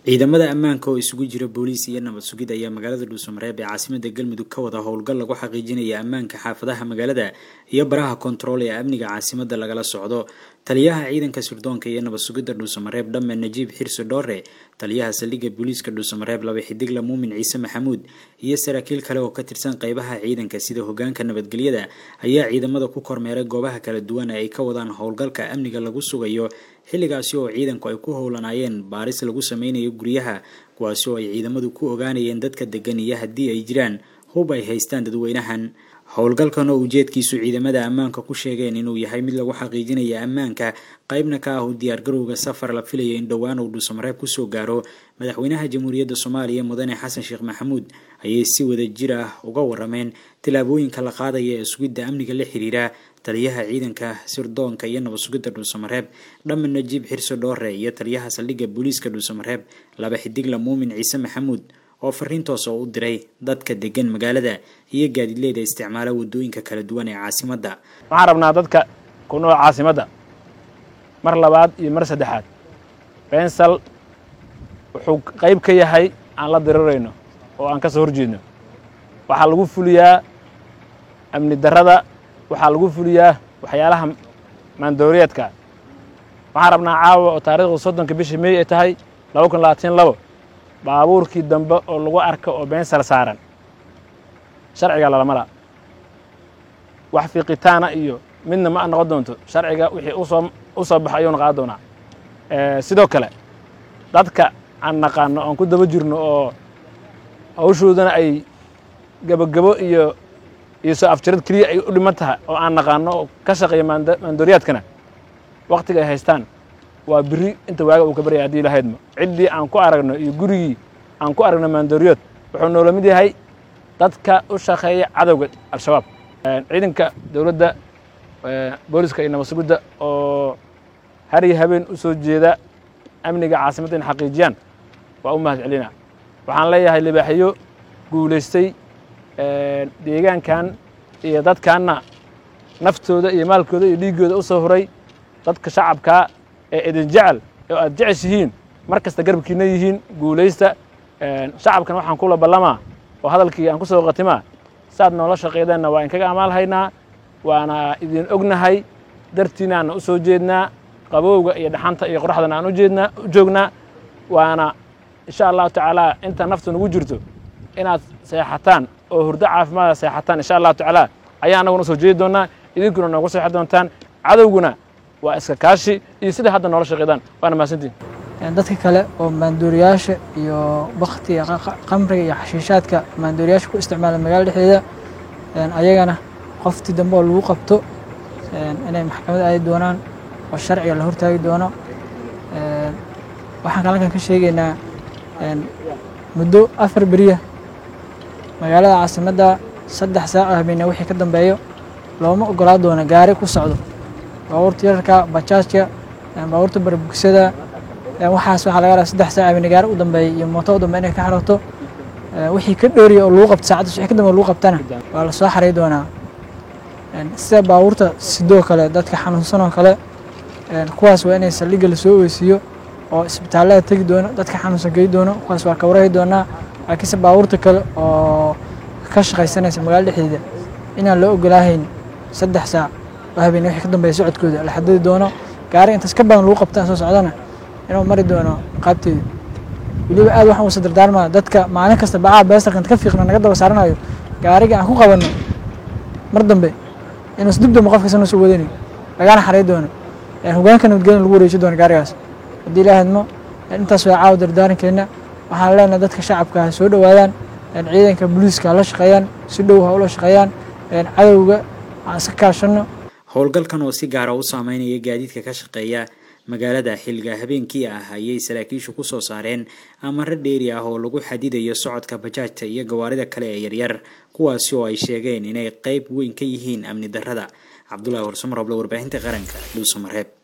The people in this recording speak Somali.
ciidamada ammaanka oo isugu jira booliis iyo nabad sugid ayaa magaalada dhuusamareeb ee caasimada galmudug ka wada howlgal lagu xaqiijinaya ammaanka xaafadaha magaalada iyo baraha kontarool ee amniga caasimada lagala socdo taliyaha ciidanka sirdoonka iyo nabad sugidda dhuusamareeb dhamme najiib xirsi dhoore taliyaha saldhigga booliiska dhuusamareeb laba xidigla muumin ciise maxamuud iyo saraakiil kale oo ka tirsan qeybaha ciidanka sida hogaanka nabadgelyada ayaa ciidamada ku kormeeray goobaha kala duwan ee ay ka wadaan howlgalka amniga lagu sugayo xilligaasi oo ciidanku ay ku howlanaayeen baaris lagu sameynayo guryaha kuwaasi oo ay ciidamadu ku ogaanayeen dadka degan iyo haddii ay jiraan hub ay haystaan dadweynahan howlgalkan oo ujeedkiisu ciidamada ammaanka ku sheegeen inuu yahay mid lagu xaqiijinaya ammaanka qeybna ka ah u diyaargarowga safar la filaya in dhowaan uu dhuusamareeb kusoo gaaro madaxweynaha jamhuuriyadda soomaaliya mudane xasan sheekh maxamuud ayay si wada jir ah uga warameen tillaabooyinka la qaadaya ee sugidda amniga la xiriira taliyaha ciidanka sirdoonka iyo nabad sugidda dhuusamareeb dhamme najiib xirso dhoore iyo taliyaha saldhigga booliiska dhuusamareeb laba xidigla muumin ciise maxamuud oo fariin toos oo u diray dadka degan magaalada iyo gaadiidleyda isticmaala wadooyinka kala duwan ee caasimadda waxaan rabnaa dadka ku nool caasimadda mar labaad iyo mar saddexaad bensal wuxuu qayb ka yahay aan la dirirayno oo aan ka soo horjeedno waxaa lagu fuliyaa amni darrada waxaa lagu fuliyaa waxyaalaha maandooriyeedka waxaan rabnaa caawa oo taariikhdu soddonka bishii mey ay tahay laba kun labaatan labo baabuurkii dambe oo lagu arka oo beensal saaran sharciga lalamala wax fiiqitaana iyo midna ma noqon doonto sharciga wixii usoo u soo baxa ayuu noqon doonaa sidoo kale dadka aan naqaano oon ku daba jirno oo hawshoodana ay gebogebo iyo iyo soo afjarad keliya ay u dhiman tahay oo aan naqaano oo ka shaqeeya maandooriyaadkana waktiga ay haystaan waa biri inta waaga uu ka baryay haddii lahaydma ciddii aan ku aragno iyo gurigii aan ku aragno maandooriyood wuxuu noola mid yahay dadka u shaqeeya cadowga al-shabaab ciidanka dowladda booliska iyo nabad sugidda oo har iyo habeen u soo jeeda amniga caasimadda in xaqiijiyaan waa u mahad celina waxaan leeyahay libaaxiyo guulaystay deegaankan iyo dadkaanna naftooda iyo maalkooda iyo dhiiggooda u soo huray dadka shacabkaa ee idin jecel oo aad jeceshihiin mar kasta garbkiina yihiin guulaysta shacabkan waxaan kula ballamaa oo hadalkii aan ku soo qatimaa saaad noola shaqeydeenna waa inkaga amaalhaynaa waana idin ognahay dartiinaanna u soo jeednaa qabowga iyo dhaxanta iyo qoraxdana aan ujeednaa u joognaa waana insha allahu tacaala inta naftu nagu jirto inaad seexataan oo hurdo caafimaada seexataan insha allahu tacaala ayaa annaguna usoo jeedi doonnaa idinkuna noogu seexan doontaan cadowguna waa iska kaashi iyo siday hadda noola shaqeydaan waana mahadsantiin dadka kale oo maandooriyaasha iyo baktiga qamriga iyo xashiishaadka maandooriyaasha ku isticmaala magaalada dhexdeeda ayagana qoftii dambe oo lagu qabto inay maxkamad aadi doonaan oo sharciga la hortaagi doono waxaan kalankan ka sheegaynaa muddo afar beriya magaalada caasimadda saddex saac oo habeena wixii ka dambeeyo looma ogolaa doono gaari ku socdo baabuurta yararka bajaajka baabuurta barbugsada waxaas waxaa laga rabaa saddex saac habeene gaari u dambeeya iyo mooto u dambe inay ka xarooto wixii ka dhooriya oo lagu qabto saacaddas wixii ka dambe lagu qabtana waa la soo xaray doonaa sida baabuurta sidoo kale dadka xanuunsan oo kale kuwaas waa inay saldhigga lasoo ogeysiiyo oo isbitaallada tegi doono dadka xanuunsan gey doono kuwaas waa ka warahi doonaa laakiinse baabuurta kale oo ka shaqaysanaysa magaalada dhexdeeda inaan loo ogolaahayn saddex saac oo habeene wixii ka dambeeya socodkooda la xadidi doono gaari intaas ka badan lagu qabtaan soo socdana inuu mari doono qaabteeda weliba aad waxaan usa dardaarmaa dadka maalin kasta bacaa beestarka inta ka fiiqno naga daba saaranayo gaariga aan ku qabanno mar dambe inuus dib dambe qofkasta nuusa wadani lagana xaray doono hogaanka nabadgelya lagu wareeji doono gaarigaas haddii ilaahadmo intaas waa caawa dardaarankeena waxaan leenahay dadka shacabka ha soo dhowaadaan ciidanka booliiska ha la shaqeeyaan si dhow ha ula shaqeeyaan cadowga aan iska kaashanno howlgalkan oo si gaara u saameynaya gaadiidka ka shaqeeya magaalada xilliga habeenkii ah ayay saraakiishu ku soo saareen amaro dheeri ah oo lagu xadidayo socodka bajaajta iyo gawaarida kale ee yaryar kuwaasi oo ay sheegeen inay qeyb weyn ka yihiin amni darrada cabdulahi warsamar oble warbaahinta qaranka dhuusamareeb